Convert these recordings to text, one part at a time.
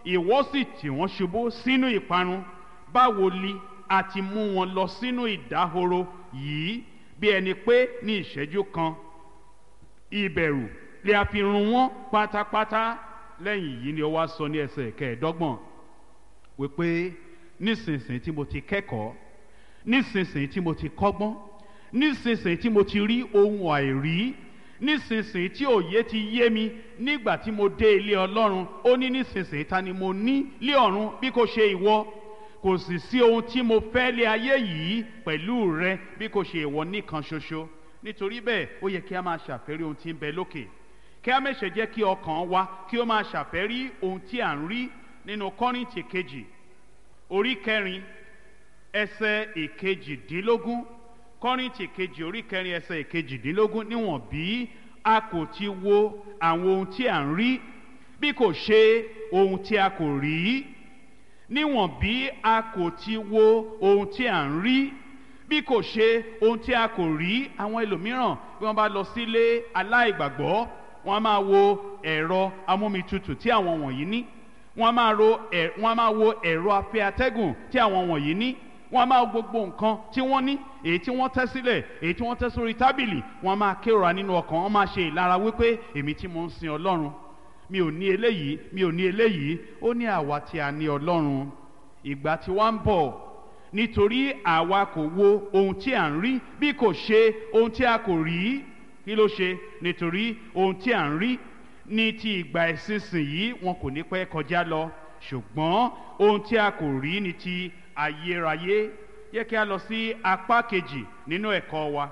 ìwọ sì tì wọ́n ṣubú sínú ìparun báwo li a ti mú wọn lọ sínú ìdáhoro yìí bí ẹni pé ní ìṣẹ́jú kan ìbẹ̀rù lè a fi run wọ́n pátápátá lẹ́yìn yìí ni ó wá sọ ní ẹsẹ̀ kẹẹ̀ẹ́dọ́gbọ̀n wípé nísinsìnyí tí mo ti kẹ́kọ̀ọ́ nísinsìnyí tí mo ti kọ́gbọ́n nísinsìnyí tí mo ti rí ohun àìrí nísinsìnyí tí òye ti yé mi nígbà tí mo dé ilé ọlọ́run ó ní nísinsìnyí ta ni mo ní lé ọ̀run bí kò ṣe ìwọ kò sì sí ohun tí mo fẹ́ lé ayé yìí pẹ̀lú rẹ bí kò ṣe ìwọ nìkan ṣoṣo nítorí bẹ́ẹ̀ ó yẹ kí a máa ṣàfẹ́rí ohun tí ń bẹ lókè kí a mẹ́sẹ̀ jẹ́ kí ọkàn wa kí ó máa ṣàfẹ́rí ohun tí à ń rí nínú kọ́rìntì kejì orí kẹrin ẹsẹ̀ ìkejìdínlógún kọ́rìntì kejì orí kẹrin ẹsẹ̀ ìkejìdínlógún níwọ̀n bí a kò ti wo àwọn ohun tí à ń rí bí kò ṣe ohun tí a kò rí níwọ̀n bí a kò ti wo ohun tí à ń rí bí kò ṣe ohun tí a kò rí àwọn ẹlòmíràn bí wọ́n bá lọ sílé aláìgbàgbọ́ wọ́n á máa wo ẹ̀rọ amómitutù tí àwọn wọ̀nyí ní wọ́n á máa ro ẹ̀ wọ́n á máa wo ẹ̀rọ afẹ́ atẹ́gùn tí àwọn wọ̀nyí ní wọ́n á máa wo gbogbo nǹkan tí wọ́n ní èyí tí wọ́n tẹ́ sílẹ̀ èyí tí wọ́n tẹ́ sórí tábìlì wọ́n á máa kérora nínú ọkàn wọ́n máa ṣe ìlara wípé èmi tí mo ń sin ọlọ́run mi ò ní eléyìí mi ò ní eléyìí ó ní àwa tí a ní ọlọ́run ìgbà tí wọ́n ń bọ̀ nítorí àwa kò wo ohun tí à ń rí bí kò ṣe ohun tí a kò rí kí ló ṣe nítorí ohun tí à ń rí ní ti ìgbà ìsinsìnyí wọn kò ní pẹ́ kọjá lọ ṣùgbọ́n ohun tí a kò rí ní ti ayérayé yẹ kí a lọ sí apá kejì nínú ẹ̀kọ́ wa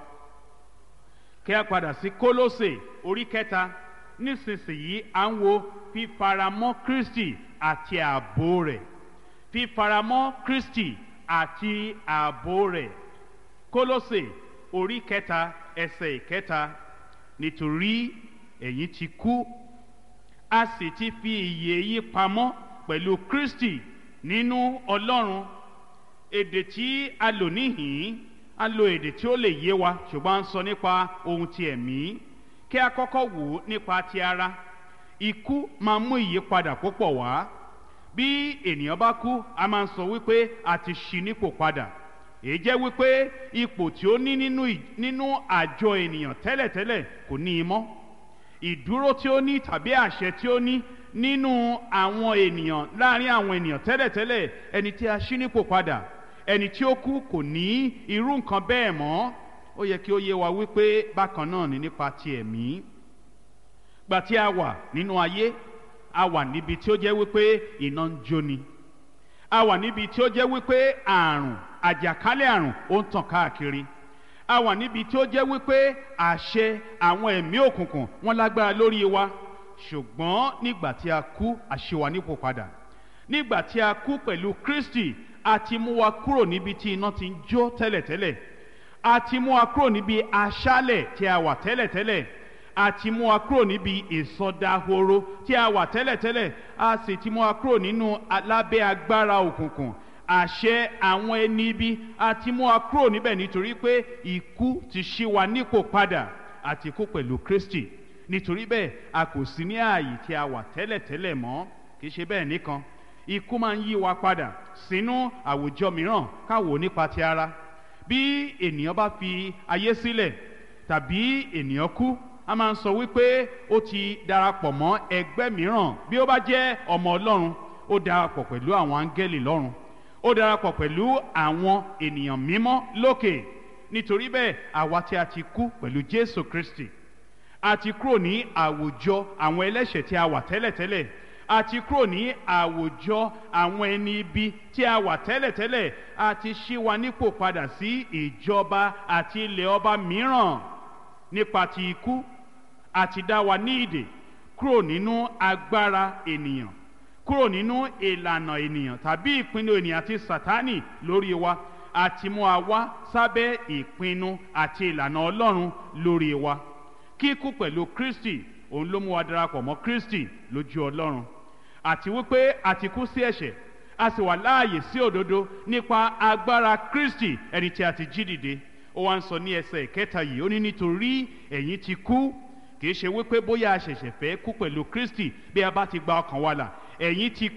kí a padà sí kólósè orí kẹta nísinsìnyí à ń wo fífaramọ́ kristi àti ààbò rẹ̀ fífaramọ́ kristi àti ààbò rẹ̀ kólósè orí kẹta ẹsẹ̀ ìkẹta nítorí ẹ̀yin ti kú a sì ti fi ìyè yín pamọ́ pẹ̀lú kristi nínú ọlọ́run èdè tí a lò níhìn a lo èdè tí ó lè yé wa ṣùgbọ́n a ń sọ nípa ohun ti ẹ̀mí kí a kọ́kọ́ wò ó nípa ti ara ikú máa mú ìyípadà púpọ̀ wá bí ènìyàn bá kú a máa ń sọ wípé a ti ṣí nípò padà èyí jẹ́ wípé ipò tí ó ní nínú nínú àjọ ènìyàn tẹ́lẹ̀tẹ́lẹ̀ kò ní í mọ́ ìdúró tí ó ní tàbí àṣẹ tí ó ní nínú àwọn ènìyàn láàrin àwọn ènìyàn tẹ́lẹ̀tẹ́lẹ̀ ẹni tí a ṣí nípò padà ẹni tí ó kú kò ní irú nǹkan bẹ́ẹ̀ mọ́ ó yẹ kí ó yé wa wípé bákan náà ni nípa ti ẹ̀mí gbà tí a wà nínú ayé a wà níbi tí ó jẹ́ wípé iná ń jóni a wà níbi tí ó jẹ́ wípé àrùn àjàkálẹ̀ àrùn ó ń tàn káàkiri a wà níbi tí ó jẹ́ wípé àṣẹ àwọn ẹ̀mí òkùnkùn wọn lágbára lórí wa ṣùgbọ́n nígbà tí a kú àṣewà nípò padà nígbà tí a kú pẹ̀lú kristi a ti mú wa kúrò níbi tí iná ti ń jó tẹ́lẹ̀tẹ́lẹ̀ a ti mú wa kúrò níbi aṣálẹ̀ tí a wà tẹ́lẹ̀tẹ́lẹ̀ a ti mú wa kúrò níbi ìsọdahoro tí a wà tẹ́lẹ̀tẹ́lẹ̀ a sì ti mú wa kúrò nínú lábẹ́ agbára òkùnkùn àṣẹ àwọn ẹni ibi a ti mú wa kúrò níbẹ̀ nítorí pé ikú ti ṣí wa nípò padà àti kú pẹ̀lú kristi nítorí bẹ́ẹ̀ a kò sí ní ààyè tí a wà tẹ́lẹ̀tẹ́lẹ̀ mọ́ kì í ṣe bẹ́ẹ̀ nìkan ikú máa ń yí wa padà sínú àwùjọ mìíràn káwò nípa ti ara bí ènìyàn bá fi ayé sílẹ̀ tàbí ènìyàn kú a máa ń sọ wípé ó ti darapọ̀ mọ́ ẹgbẹ́ mìíràn bí ó bá jẹ́ ọmọ ọlọ́run ó darapọ̀ pẹ̀lú àwọn áńgẹ́lì lọ́run ó darapọ̀ pẹ̀lú àwọn ènìyàn mímọ́ lókè nítorí bẹ́ẹ̀ àwa tí a ti kú pẹ̀lú jésù kristi a ti kúrò ní àwùjọ àwọn ẹlẹ́ṣẹ̀ tí a wà tẹ́lẹ̀tẹ́lẹ̀ a ti kúrò ní àwùjọ àwọn ẹni ibi tí a wà tẹ́lẹ̀tẹ́lẹ̀ a ti ṣí wa nípò padà sí ìjọba àti ilẹ̀ ọba mìíràn nípa ti ikú a ti dá wa ní ìdè kúrò nínú agbára ènìyàn kúrò nínú ìlànà ènìyàn tàbí ìpinnu ènìyàn àti sátánì lórí wa a ti mú wa wá sábẹ́ ìpinnu àti ìlànà ọlọ́run lórí wa kíkú pẹ̀lú kristi òun ló mú wa darapọ̀ mọ́ kristi lójú ọlọ́run àti wípé a ti kú sí ẹ̀ṣẹ̀ a sì wà láàyè sí òdodo nípa agbára kristi ẹni tí a ti jí dìde ó wá ń sọ ní ẹsẹ̀ ìkẹta yìí ó ní nítorí ẹ̀yin ti kú kì í ṣe wípé bóyá a ṣẹ̀ṣẹ̀ fẹ́ kú pẹ̀lú kristi bí a bá ti gba ọkàn wa là ẹ̀yin ti